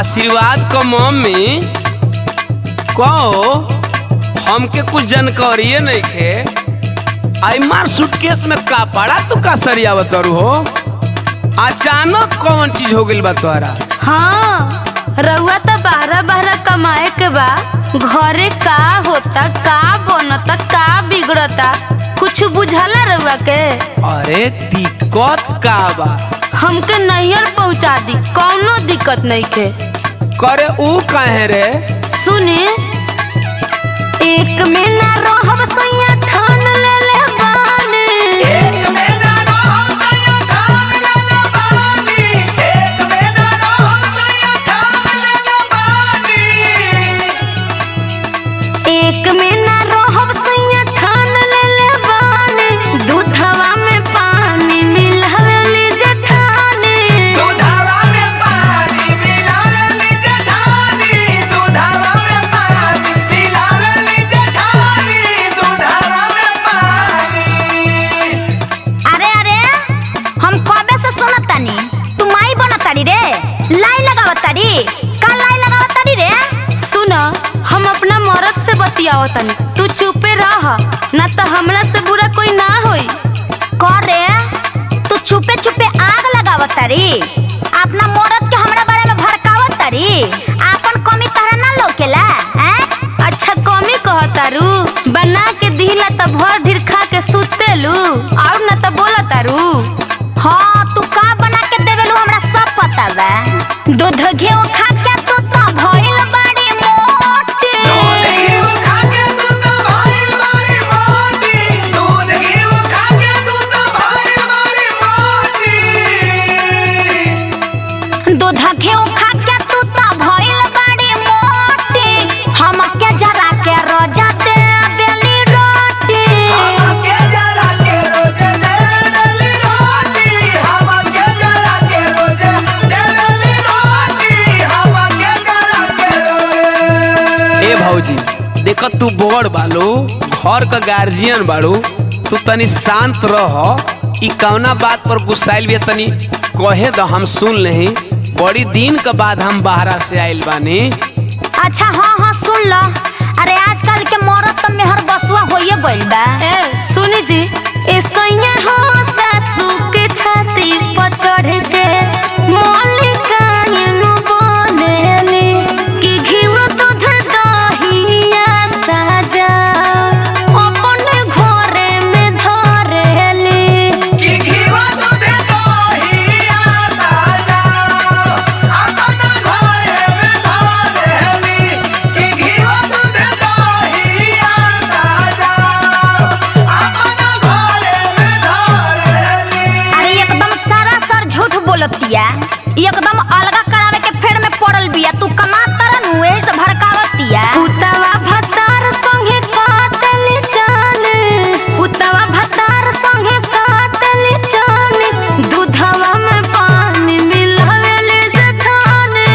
आशीर्वाद क मम्मी कहो हमके कुछ जानकारी नहीं खे आई मार सूटकेस में का पड़ा तू का सरियावत हो अचानक कौन चीज हो गइल बा तोहरा हाँ रउआ तो बारह बारह कमाए के बा घरे का होता का बनता का बिगड़ता कुछ बुझाला रउआ के अरे दिक्कत का बा हमके नैहर पहुँचा दी कौनो दिक्कत नहीं के करे ऊ काहे रे सुनी एक में ना रहब सैया ठान ले ले बानी एक में ना रहब सैया ठान ले ले बानी दूधवा में पानी मिलावे ली जेठानी अरे अरे हम कबे से सुनत तानी तू माई बनत तारी रे लाई लगावत तारी का लाई लगावत तारी रे सुन हम अपना मर्द से बतियाओ तनी तू चुपे रह ना तो हमरा से बुरा कोई ना होई कर रे तू छुपे छुपे आग लगावत तारी अपना मरद के हमरा बारे में भड़कावत तारी आपन कमी तहरा ना लौकेला हैं अच्छा कमी कहतारू बना के दिला त भर ढीर खा के सुतेलू और ना त बोलतारू हाँ तू का बना के देवेलू हमरा सब पता बा दूध घी खा के तू तो भइल बड़ी मोटी दूध घी खा के तू तो भइल बड़ी मोटी हम के जरा के रोजा दे बेली रोटी ए भौजी देख तू बड़ बालो घर का गार्जियन बाड़ू तू तनी शांत रह ई कौना बात पर गुस्साइल भी तनी कहे द हम सुन नहीं बड़ी दिन के बाद हम बाहरा से आइल बानी अच्छा हाँ हाँ सुन लो अरे आजकल के मरद तो मेहर बसुआ होइए गइल बा ए सुनी जी ए सैया हो सासू के छाती पर चढ़ के मौलिकाइन बनेली कि घीव दूध दहिया साजा अपने घरे में धरेली अरे एकदम सारा सर झूठ बोलतिया एकदम अलगा करावे के फेर में पड़ल बिया तू कमा तरन हुए से भड़कावतिया पुतवा भतार संगे काटली जाने पुतवा भतार संगे काटली जाने दूधवा में पानी मिलावेली जेठाने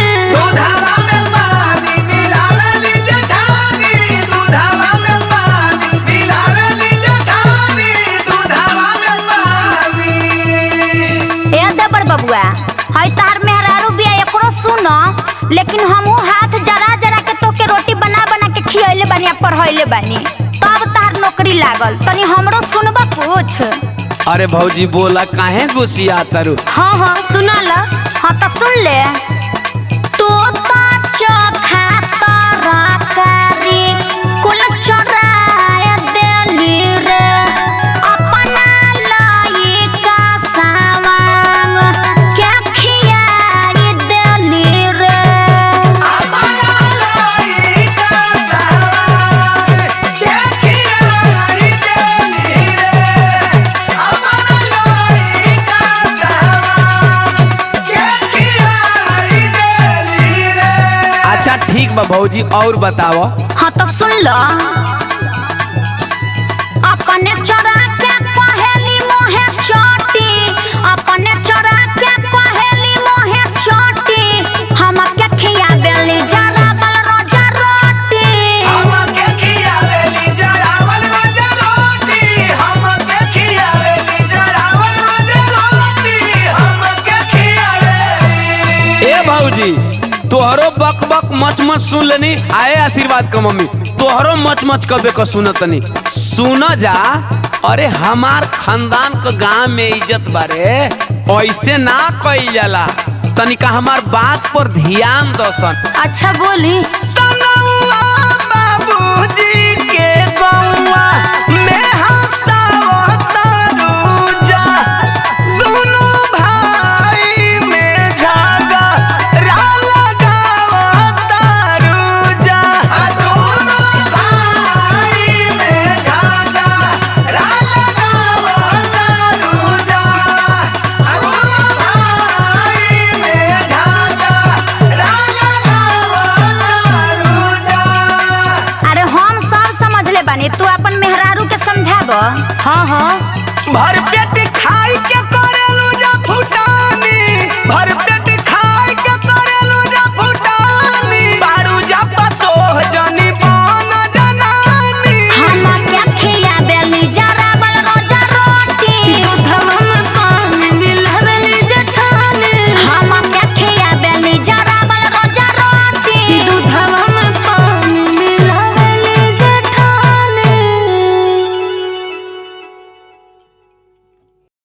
ए देबर बबुआ हई तार मेहरारू बिया एकरो सुनो लेकिन हमहू हाथ जरा जरा के तोके रोटी बना बना के खियैले बानी आ पढ़ैले बानी तब तार नौकरी लागल तनी हमरो सुनबा कुछ अरे भौजी बोला काहे गुस्सिया तारू हाँ हाँ सुना ला हाँ तो सुन ले तू तो चोखा तरकारी कुल चोराए देली रे अपना लाई का सावांग क्या खियाई देली रे अच्छा ठीक बा भौजी और बताओ हाँ तो सुन लो अपने चोरा के पहेली मोहे चोटी अपने चोरा के पहेली मोहे चोटी हम के खिया बेली जरा बल रोजा रोटी ए भौजी तोहरो मच सुन लेनी आए आशीर्वाद का मम्मी तोहरो मच मच कबे का सुनतनी सुन जा अरे हमार खानदान का गांव में इज्जत बारे ऐसे ना कइल जाला तनिका हमार बात पर ध्यान दसन अच्छा बोली तनौआ बाबूजी के गौआ में हंसावत रूजा दुनू भाई में झगड़ा लगावत रूजा दुनू भाई में झगड़ा लगावत रूजा दुनू भाई में झगड़ा लगावत रूजा अरे हम सब समझ ले बानी तू अपन मेहरारू के समझाब हाँ हाँ भर पेट खाई के